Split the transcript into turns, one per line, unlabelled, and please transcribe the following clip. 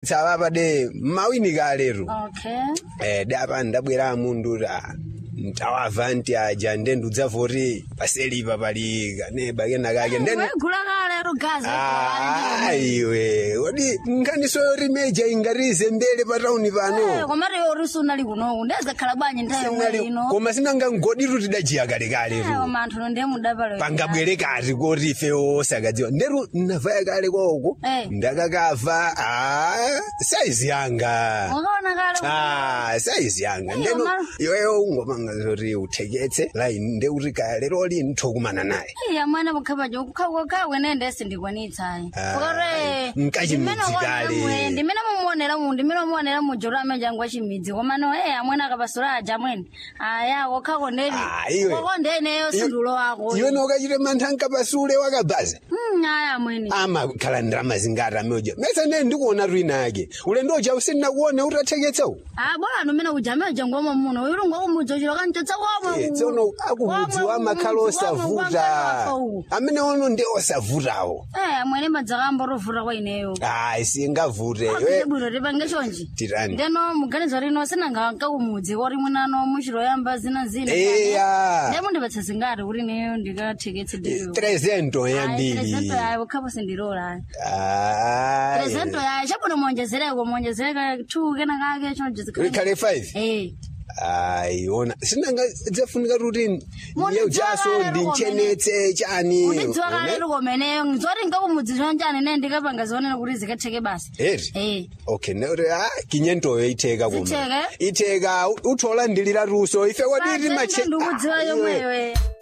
tsavapa de mawini kalero
okay
eh dapa ndabwera mundu ta mtawava nti aja nde ndudzavoti paselipa palika neba kenakake ndeni
wegula kalero gazi
aiwe kodi nkhaniso rimeja ingatize mbele pa tauni pano
komati yorusu unali kunoku ndezakhala bwanyi nthawi
Sinali-
yomwe ino
koma sinanga ngoditu tidajiya kalekale tu
koma anthu ndiye mudapalo
pangabwere kati koti ife osakadziwa nderu navaya kale koko
Eh.
ndakakava ah, saizi yanga
wakaona kale
Ah, saizi yanga
Eh,
ndeno
Omar.
iweyo ungomanga zoti utheketse laini ndeuti kale loli nthokumana naye
iya mwana bukhapaja ukhawe nende sindikwanitsayi
Ah, nkachimidzi kale.
ndimene mumuonera mu ndimene mumuonera mujolo amejangu achimidzi komano e amwene akapasula aja amwene aya kokhako ndeni
Ah, iwe.
koko ndeneyo sindulo wako
iwe nokachite mantha nkapasule wakabhaza
Mm, aya amwene
amakhala ndirama zingati ameoja mesa ne ndikuona twina ake ulendo uja usina kuona utatheketsawu
Ah, bora anu mene uja amejangu omwe muno uyu ngokumudzi uchilo kanchotsa komwe
Eh, tsono akubudzi wa makhala osavuta amene ono ndi osavutawo
Eh, amwene madzakamba rovuta kwa ineyo
ayi singavute
Ine bwino tipange chonji
Tirani.
ndeno muganizo rino sinanga nkakumudzi kori munano muchiloyamba zina zina
eya
ndemo ndipatsa zingati kuti neyo ndikatheketse dero
trezento yambiri
prezento yayo kukhapo sindilola
Ayi.
prezento yayo chabuno muonjezereko muonjezereka two kena kake chonjezekana
ikhale five
eh
ayi ona sinanga dzafunika kuti
Moni
yeujaso
dzakale
ndinchenetse chani
undidziwa kale likomeneyo nzoti nkakumudzi chonjani ne ndikapanga zionera kuti zikatheke basi
eti
eh
okay nekuti a kinyentoyo itheka kuma
Zitheka?
itheka uthola ndilira luso ife kwaditi mache
ndikudziwa
Ah, iwe.
yomweyo